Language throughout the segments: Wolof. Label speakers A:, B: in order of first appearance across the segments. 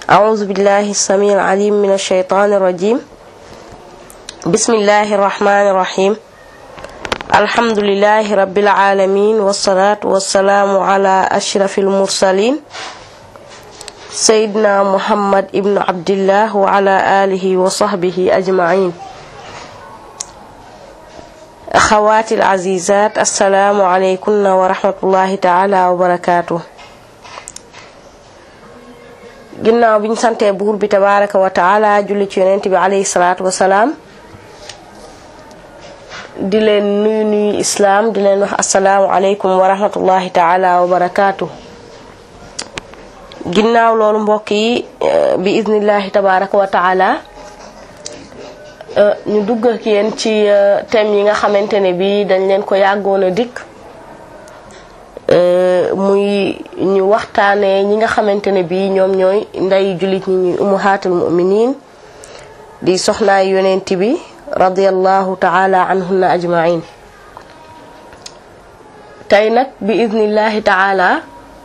A: أعوذ بالله السميع العليم من الشيطان الرجيم بسم الله الرحمن الرحيم الحمد لله رب العالمين والصلاة والسلام على أشرف المرسلين سيدنا محمد ابن عبد الله وعلى آله وصحبه أجمعين أخواتي العزيزات السلام عليكم ورحمة الله تعالى وبركاته ginnaaw bi ñu santee buur bi tabaraka wa taala julli ci yonent bi alayhi salaatu wasalaam di leen nuyu nuyu islaam di leen wax asalaamu aleykum wa rahmatullahi taala wa barakaatu ginnaaw loolu mbokk yi bi iznillahi tabaraka wa taala ñu dugg ak yéen ci thème yi nga xamante ne bi dañ leen ko yàggoon a dikk muy ñu waxtaanee ñi nga xamante ne bii ñoom ñooy nday jullit ñi ñuy ummahatul muminin di soxnaay yonent bi radiallahu taala anhunna ajmain tey nag bi idnillahi taala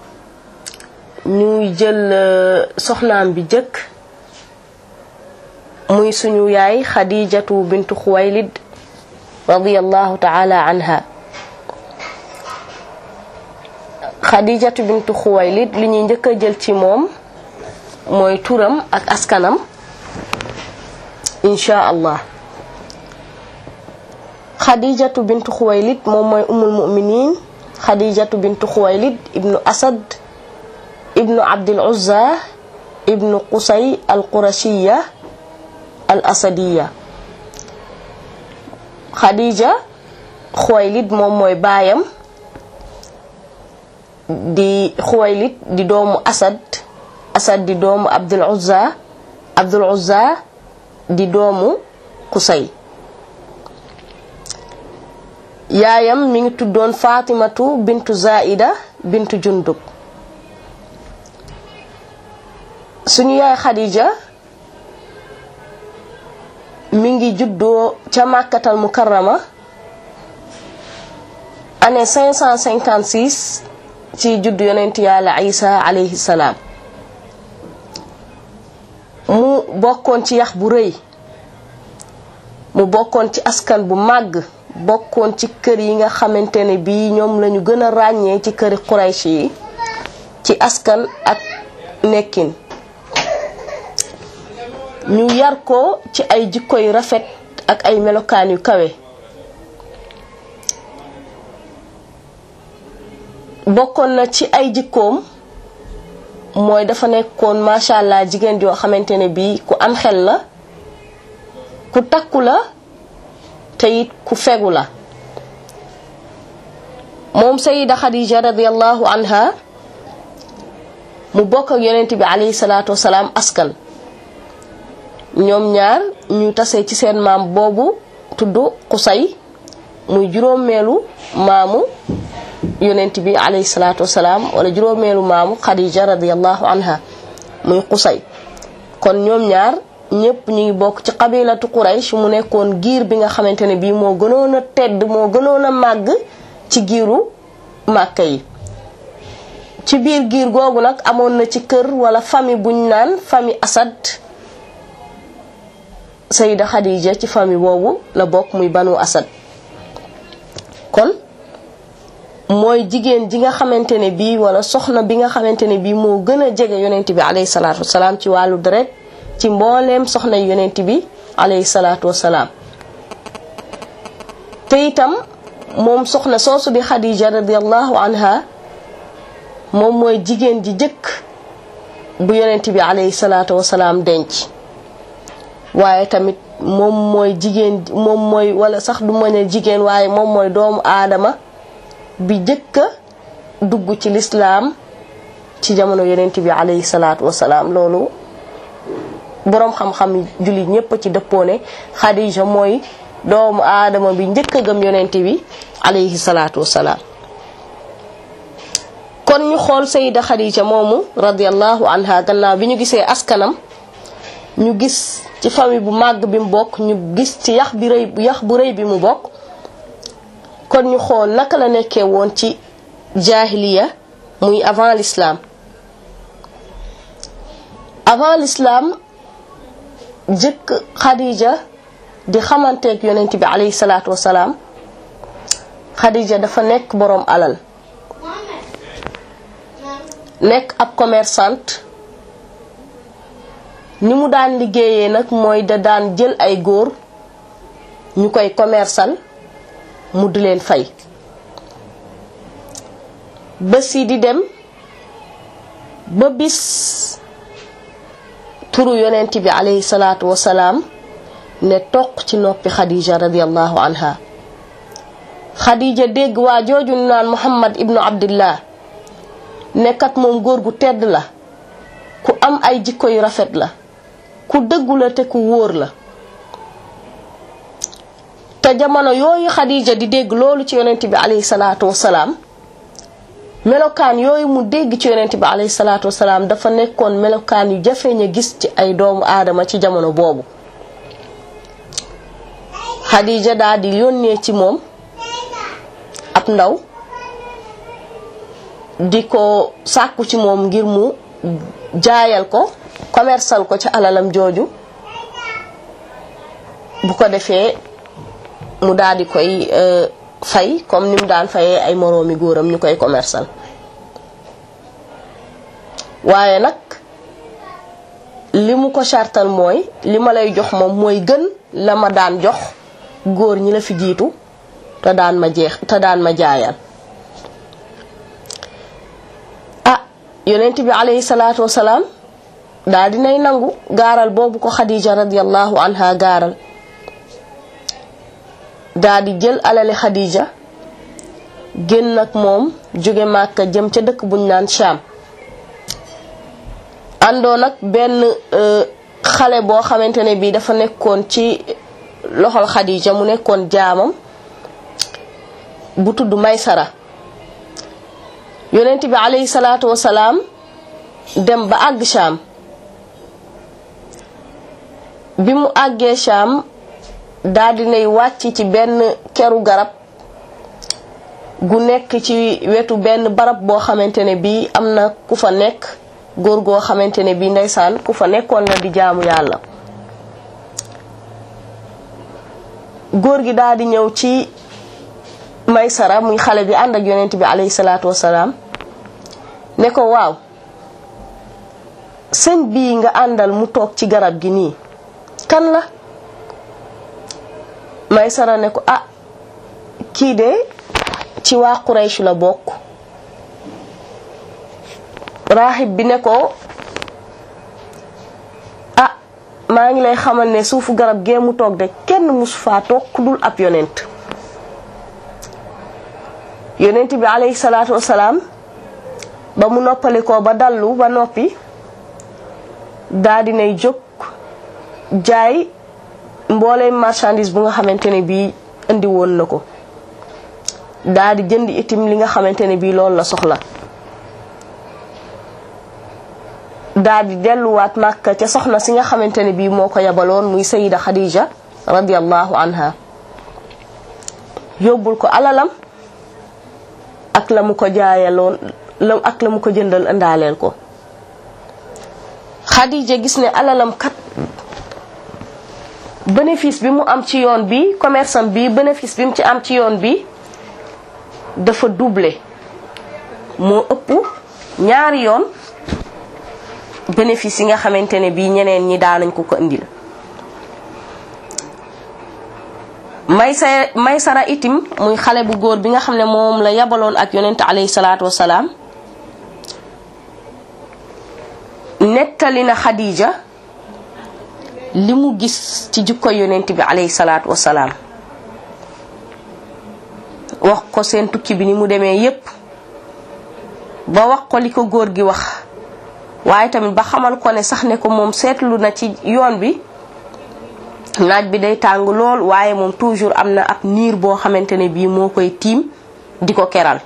A: ñuy jël soxnaam bi jëkk muy suñu yaay xadijatu bintu xuwaylid radiallahu taala anha xadijatu bintu xuwaylid li ñuy njëkk a jël ci moom mooy turam ak askanam insha allah xadijatu bintu xuwaylid moom mooy umul muminin xadijatu bintu xuwaylid ibnu asad ibnu abdil uzza ibnu qusay al qurashiya al asadiya xadija xuwaylid moom mooy baayam di xuwaylit di doomu asad asad di doomu abdul uzza abdul uzza di doomu kusay yaayam mi ngi tuddoon fatimatu bintu zaida bintu jundub suñu yaay xadija mi ngi juddoo ca màkkatal mukarrama année 556 ci juddu yonent yàlla isa alayhi salaam mu bokkoon ci yax bu rëy mu bokkoon ci askan bu màgg bokkoon ci kër yi nga xamante ne bii ñoom lañu gën a ràññee ci këri Quraysh yi ci askan ak nekkin ñu yar ko ci ay jikko yu rafet ak ay melokaan yu kawe bokkoon na ci ay jikkoom mooy dafa nekkoon macha allah jigéen joo xamante ne bii ku am xel la ku takku la te it ku fegu la moom sayida xadija radiallahu anha mu bokk ak yonent bi alayhi salaatu wasalaam askan ñoom ñaar ñu tase ci seen maam boobu tudd xusay muy juróomeelu maamu yonent bi alayhi salaatu wasalaam wala juróomeelu maamu xadija radiallahu anha muy xusay kon ñoom ñaar ñëpp ñu ngi bokk ci qabilatu quraysh mu nekkoon giir bi nga xamante ne bii moo gënoon a tedd moo gënoon a màgg ci giiru màkka yi ci biir giir googu nag amoon na ci kër wala famille buñ naan famille asad sayida xadija ci famille boobu la bokk muy banu asad kon mooy jigéen ji nga xamante ne bii wala soxna bi nga xamante ne bii moo gën a jege yonent bi alayhi salaatu wasalaam ci wàllu deret ci mbooleem soxna yonent bi alayhi salaatu wasalaam te itam moom soxna soosu di Xadija radiallahu anha moom mooy jigéen ji jëkk bu yonent bi alayhi salaatu wasalaam denc waaye tamit moom mooy jigéen moom mooy wala sax du ma ne jigéen waaye moom mooy doomu aadama bi jëkka dugg ci lislaam ci jamono yonent bi alayhi salaatu wasalaam loolu boroom xam-xam jullit ñépp ci dëppoone Xadija mooy doomu aadama bi njëkk a gëm yonent bi alayhi salaatu wasalaam kon ñu xool sayida Xadija moomu radiallahu anha gannaaw bi ñu gisee askanam ñu gis ci famille bu màgg bi mu bokk ñu gis ci yax bi rëy yax bu rëy bi mu bokk kon ñu xool naka la nekkee woon ci jaahiliya muy avant l'islam avant l'islam jëkk Khadija di xamanteeg yonent bi alayhi salaatu wasalaam Khadija dafa nekk boroom alal nekk ab commerçante ni mu daan liggéeyee nag mooy da daan jël ay góor ñu koy commerçal mu di leen fay bés yi di dem ba bis turu yonent bi alayhi salaatu wasalaam ne toq ci noppi Khadija radiallahu anha Khadija dégg waa jooju naan Muhammad ibnu Abdillah nekkat moom góor gu tedd la ku am ay jikko yu rafet la ku dëggu la te ku wóor la te jamono yooyu Khadija di dégg loolu ci yonent bi alayhi salaatu wasalaam melokaan yooyu mu dégg ci yonent bi alayhi salaatu wasalaam dafa nekkoon melokaan yu jafeñ a gis ci ay doomu aadama ci jamono boobu Khadija daal di yónnee ci moom ab ndaw di ko sàkku ci moom ngir mu jaayal ko commercial ko ci alalam jooju bu ko defee mu daal di koy fay comme ni mu daan fayee ay moroomi góoram ñu koy commercial waaye nag li mu ko chartal mooy li ma lay jox moom mooy gën la ma daan jox góor ñi la fi jiitu te daan ma jeex te daan ma jaayal ah yonent bi alayhi salaatu wasalaam daal dinay nangu gaaral boobu ko Khadija radiallahu anha gaaral daal di jël alali Khadija génn ak moom jóge Màkka jëm ca dëkk buñ naan Sham àndoon ak benn xale boo xamante ne bii dafa nekkoon ci loxol Khadija mu nekkoon jaamam bu tudd Maysara yonent bi alayhi salaatu wasalaam dem ba àgg Sham bi mu àggee Sham daal dinay wàcc ci benn keru garab gu nekk ci wetu benn barab boo xamante ne bii am na ku fa nekk góor goo xamante ne bii ndeysaan ku fa nekkoon la di jaamu yàlla góor gi daal di ñëw ci Maysara muy xale bi ànd ak yonent bi alayhi salaatu wasalaam ne ko waaw sëñ bii nga àndal mu toog ci garab gi nii kan la Maysara ne ko ah kii de ci waa Quraysh la bokk raaxib bi ne ko ah maa ngi lay xamal ne suufu garab gee mu toog de kenn musu faa toog ku dul ab yonent yonent bi alayhi salaatu wasalaam ba mu noppalikoo ba dallu ba noppi daa dinay jóg jaay mbooleem marchandise bu nga xamante ne bii indi woon na ko daa di jënd itim li nga xamante ne bii loolu la soxla daa di delluwaat màkka ca soxna si nga xamante ne bii moo ko yabaloon muy sayida Khadija radiallahu anha yóbbul ko alalam ak la mu ko jaayaloon la ak la mu ko jëndal indaaleel ko Khadija gis ne alalam kat bénéfice bi mu am ci yoon bi commerce am bi bénéfice bi mu ci am ci yoon bi dafa doublé moo ëpp ñaari yoon bénéfice yi nga xamante ne bii ñeneen ñi daanañ ko ko indil may sa may sara itim muy xale bu góor bi nga xam ne moom la yabaloon ak yonent alayhi salaatu wasalaam nettali na Khadija li mu gis ci jikko yonent bi alayhi salaatu wasalaam wax ko seen tukki bi ni mu demee yépp ba wax ko li ko góor gi wax waaye tamit ba xamal ko ne sax ne ko moom seetlu na ci yoon bi naaj bi day tàng lool waaye moom toujours am na ab niir boo xamante ne bii moo koy tiim di ko keral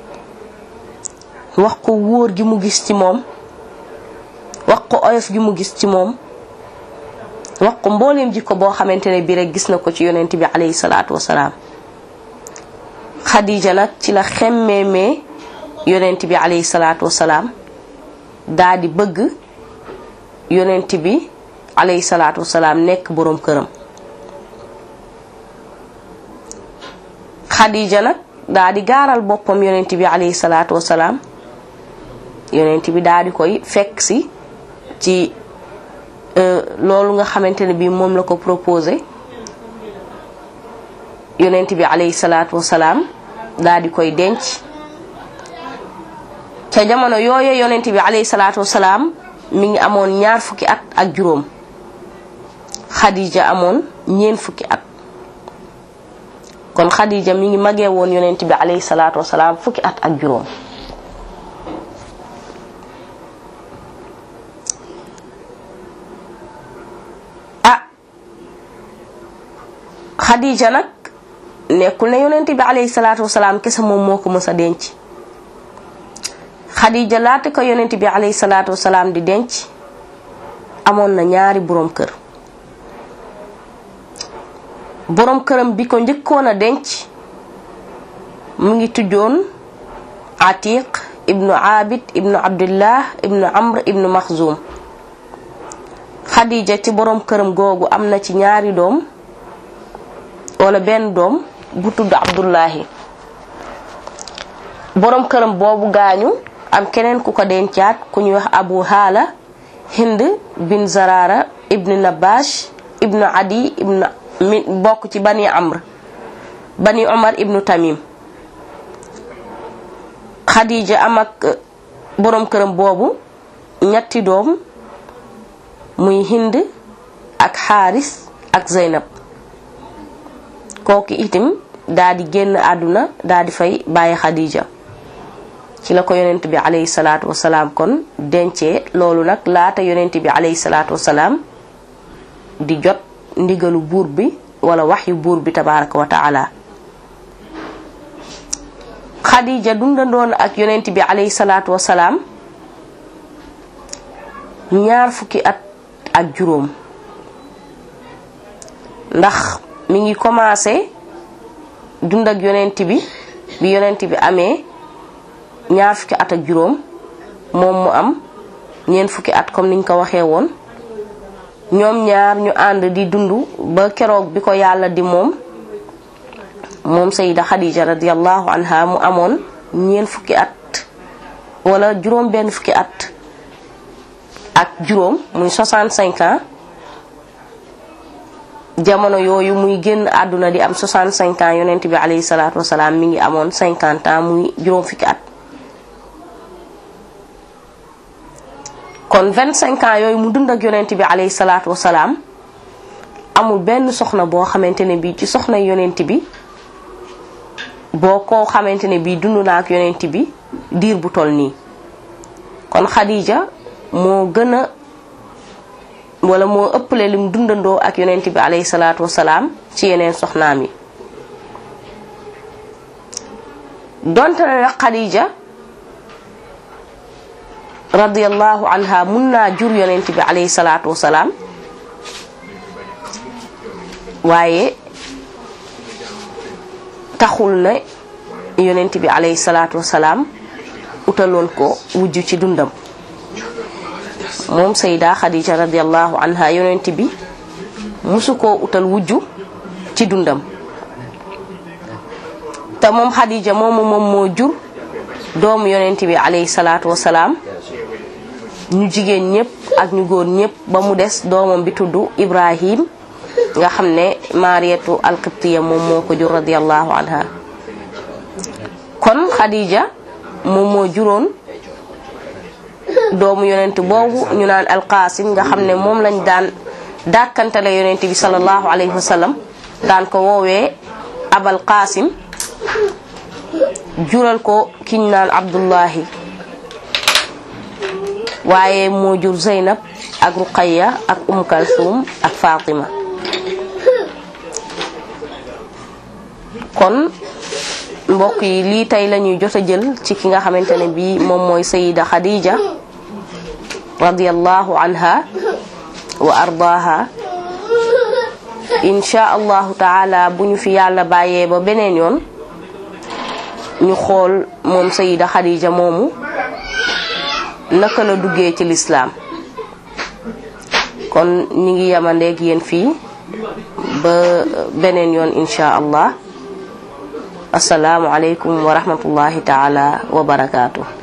A: wax ko wóor gi mu gis ci moom wax ko oyof gi mu gis ci moom wax ko mbooleem jikko boo xamante ne bii rek gis na ko ci yonent bi alayhi salaatu wasalaam Khadija nag ci la xemmeemee yonent bi alayhi salaatu wasalaam daa di bëgg yonent bi alayhi salaatu wasalaam nekk boroom këram Xadija nag daa di gaaral boppam yonent bi alayhi salaatu wasalaam yonent bi daa di koy fekk si ci loolu nga xamante ne bii moom la ko proposé yonent bi alayhi salaatu wasalaam daa di koy denc ca jamono yooye yonent bi alayhi salaatu wasalaam mi ngi amoon ñaar fukki at ak juróom Xadija amoon ñeent fukki at kon Xadija mi ngi magee woon yonent bi alayhi salaatu wasalaam fukki at ak juróom ah Xadija nag nekkul ne yonent bi alayhi salaatu wasalaam kese moom moo ko mës a denc Xadija laata ko yonent bi alayhi salaatu wasalaam di denc amoon na ñaari boroom kër boroom këram bi ko njëkkoon a denc mu ngi tuddoon Atiq ibnu Abid ibnu Abdullah ibnu Amr ibnu Maxzum Xadija ci boroom këram googu am na ci ñaari doom wala benn doom bu tudd Abdullahi boroom këram boobu gaañu am keneen ku ko dencaat ku ñuy wax Abu Haala Hind bin Zarara ibnu Nabash ibnu Adi ibnu mi bokk ci bani Amr bani Omar ibnu Tamim Xadija am ak boroom këram boobu ñetti doom muy Hind ak Xaaris ak Zeynab kooku itam daa di génn àdduna daa di fay bàyyi Xadija ci la ko yonent bi alayhi salaatu wasalaam kon dencee loolu nag laata yonent bi alayhi salaatu wasalaam di jot ndigalu buur bi wala waxyu buur bi tabaraka wa taala Xadija dundandoon ak yonent bi alayhi salaatu wasalaam ñaar fukki at ak juróom ndax mi ngi commencé dund ak yonent bi bi yonent bi amee ñaar fukki at ak juróom moom mu am ñeent fukki at comme niñ ko waxee woon ñoom ñaar ñu ànd di dund ba keroog bi ko yàlla di moom moom sayida Xadija radiallahu anha mu amoon ñeent fukki at wala juróom benn fukki at ak juróom muy 65 ans jamono yooyu muy génn àdduna di am 65 ans yonent bi alayhi salaatu wasalaam mi ngi amoon 50 ans muy juróom fukki at kon 25 ans yooyu mu dund ak yonent bi alayhi salaatu wasalaam amul benn soxna boo xamante ne bii ci soxna yonent bi boo ko xamante ne bii dund naa ak yonent bi diir bu toll nii kon Xadija moo gën a wala moo ëppale lim dundandoo ak yonent bi alayhi salaatu wasalaam ci yeneen soxnaam yi donte na nag Xadija radiyallahu anha mun naa jur yonent bi alayhi salaatu wasalaam waaye taxul na yonent bi alayhi salaatu wasalaam utaloon ko wujj ci dundam moom sayda xadija radiallahu anha yonent bi musu koo utal wujju ci dundam te moom xadija moomu moom moo jur doomu yonent bi alayhi salaatu wasalaam ñu jigéen ñépp ak ñu góor ñépp ba mu des doomam bi tudd ibrahim nga xam ne mariyatu alqibtiya moom moo ko jur radiallahu anha kon xadija moom moo juróon doomu yonent boobu ñu naan alqaasim nga xam ne moom lañ daan dàkkantale yonent bi salallahu alayhi wa sallam daan ko woowee abal qaasim jural ko kiñ naan abdullahi waaye moo jur zeynab ak ruqaya ak um kalsum ak fatima kon mbokk yi lii tey lañuy jot a jël ci ki nga xamante ne bii moom mooy sayida xadija radiallahu anha wa ardaaha insha allahu taala bu ñu fi yàlla bàyyee ba beneen yoon ñu xool moom sayida xadija moomu naka la duggee ci lislaam kon ñi ngi yamandeeg yéen fii ba beneen yoon insha allah asalaamu aleykum wa rahmatullahi taala wa barakaatu